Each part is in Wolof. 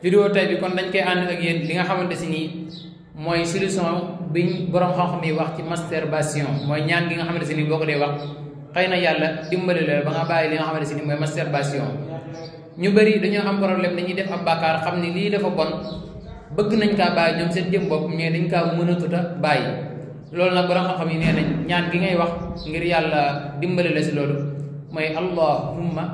vidéo tey bi kon dañ koy ànd ak yéen li nga xamante si nii mooy solution biñ borom xam-xam yi wax ci masturbation mooy ñaan gi nga xamante si nii boo ko dee wax xëy na yàlla dimbali la ba nga bàyyi li nga xamante si nii mooy masturbation ñu bëri dañoo am problème dañuy def ab bàkkaar xam ni lii dafa bon bëgg nañ kaa bàyyi ñoom seen jëm bopp mais dañ kaa mënatuta bàyyi loolu nag borom xam-xam yi nee nañ ñaan gi ngay wax ngir yàlla dimbali la si loolu mooy allahumma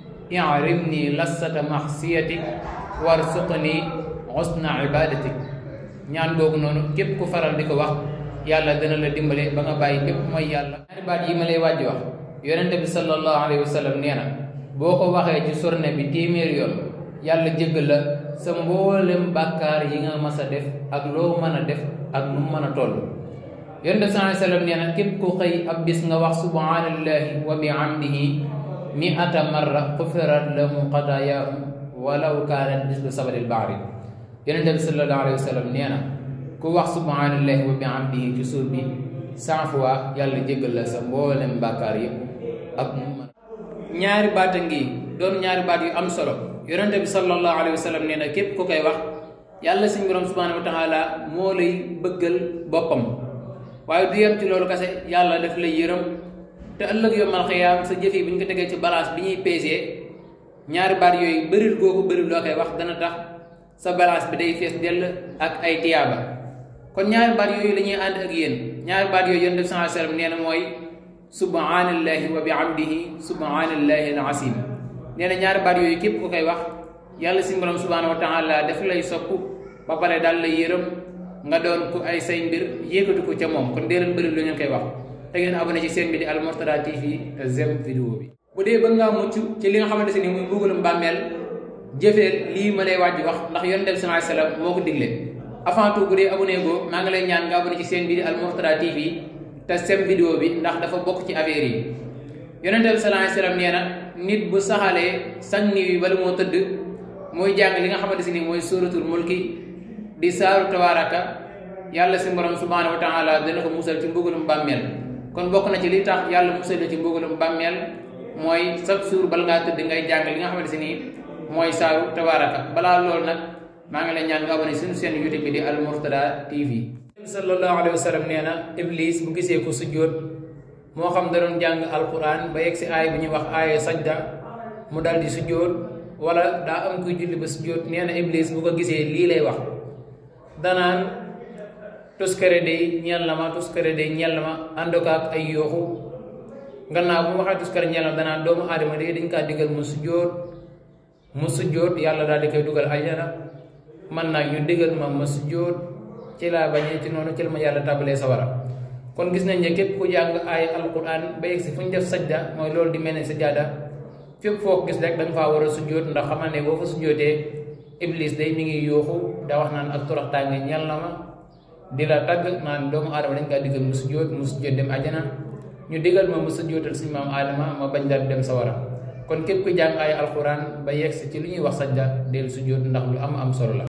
i'rimni lassata maxsiyatik warsuqni husna ibadatik ñaan googu noonu képp ku faral di ko wax yàlla dana la dimbale ba nga bàyyi bépp mooy yàlla ñaari baat yi ma lay wàjji wax yonente bi sallallahu alayhi wa sallam nee na boo ko waxee ci sorne bi téeméeri yoon yàlla jéggal la sa mboolem bàkkaar yi nga mas a def ak loo mën a def ak nu mën a toll yonente bi sallallahu alayhi wa sallam nee na képp ku xëy ab bis nga wax subhanallahi wa bihamdihi mi'ata marra xufirat lahu xataayaahu walaw kaanat mislu sabalil bahri yonente bi sallallahu alayhi wa sallam nee na ku wax subhanallahi wa bihamdihi ci suur bi cent fois yàlla jéggal la sa mboolem bàkkaar yëpp ak mu mën ñaari baat a ngi doon ñaari baat yu am solo yonente bi sallallahu alayhi wa sallam nee na képp ku koy wax yàlla suñu borom subhanahu wa taala moo lay bëggal boppam waaye du yem ci loolu kase yàlla daf lay yërëm te ëllëg yombal xiyaam sa jëf yi bu ñu ko tegee ci balance bi ñuy peesee ñaari baat yooyu bëril googu bëril loo koy wax dana tax sa balance bi day fees dell ak ay tiyaaba kon ñaari baat yooyu la ñuy ànd ak yéen ñaari baat yooyu yonent bi sallallahu alayhi wasallam nee na mooy subhanallahi wa bihamdihi subhanallahi al-azim nee na ñaari baat yooyu képp ku koy wax yàlla si borom subhanahu wa taala daf lay sopp ba pare daal lay yërëm nga doon ku ay say mbir yéegatu ko ca moom kon dee leen bëri lu ngeen koy wax te ngeen abonné ci seen bi di Al Mourtada TV te zem vidéo bi bu dee bëgg ngaa mucc ci li nga xamante ni muy mbugalum bàmmeel jëfee lii ma lay wàjj wax ndax yonent bi sallallahu alayhi wasallam moo ko digle avant tout bu dee abonné goo maa ngi lay ñaan nga abonné ci seen bi di Al Mourtada TV te sem vidéo bi ndax dafa bokk ci affaire yi yonent bi sallallahu alayhi wasallam nee na nit bu saxalee sang niw yi bala moo tëdd mooy jàng li nga xamante ni mooy suratul mulki di saaru tabaraka yàlla si borom subhanahu wa taala dana ko musal ci mbugalum bàmmeel kon bokk na ci li tax yàlla musal la ci mbugalum bàmmeel mooy chaque jour bala ngaa tëdd ngay jàng li nga xamante ni mooy saaru tabaraka balaa loolu nag maa ngi lay ñaan nga abonné suñu seen youtube bi di Al Mourtada TV sallallahu alayhi wa sallam nee na iblis bu gisee ko sujjóot moo xam da doon jàng alquran ba yegg si aay bu ñuy wax aaya sajda mu dal di sujjóot wala daa am kuy julli ba sujjóot nee na iblis bu ko gisee lii lay wax danaan tuskare day ñeel na ma tuskare day ñeel na ma ànd ko ak ay yooxu gannaaw bu mu waxee tuskare ñeel na danaan doomu aadama day dañ kaa digal mu sujjóot mu sujjóot yàlla daal di koy dugal aljana man nag ñu digal ma ma sujjóot ci laa bañee ci noonu ci la ma yàlla tàbbalee sawara kon gis nañ ne képp ku jàng ay alquran ba yegg si fu ñu def sajda mooy loolu di mel ne sajada fépp foo ko gis rek da nga faa war a sujjóot ndax xamal ne boo fa sujjóotee iblis day mi ngi yooxu da wax naan ak toroxtaange ñal na ma di la tagg naan doomu aadama dañ kaa digal mu sujjóot mu sujjóot dem ajana ñu digal ma mu sujjóotal suñu maam aadama ma bañ daal dem sawara kon képp ku jàng ay alquran ba yegg si ci lu ñuy wax sajda del sujjóot ndax lu am am solo la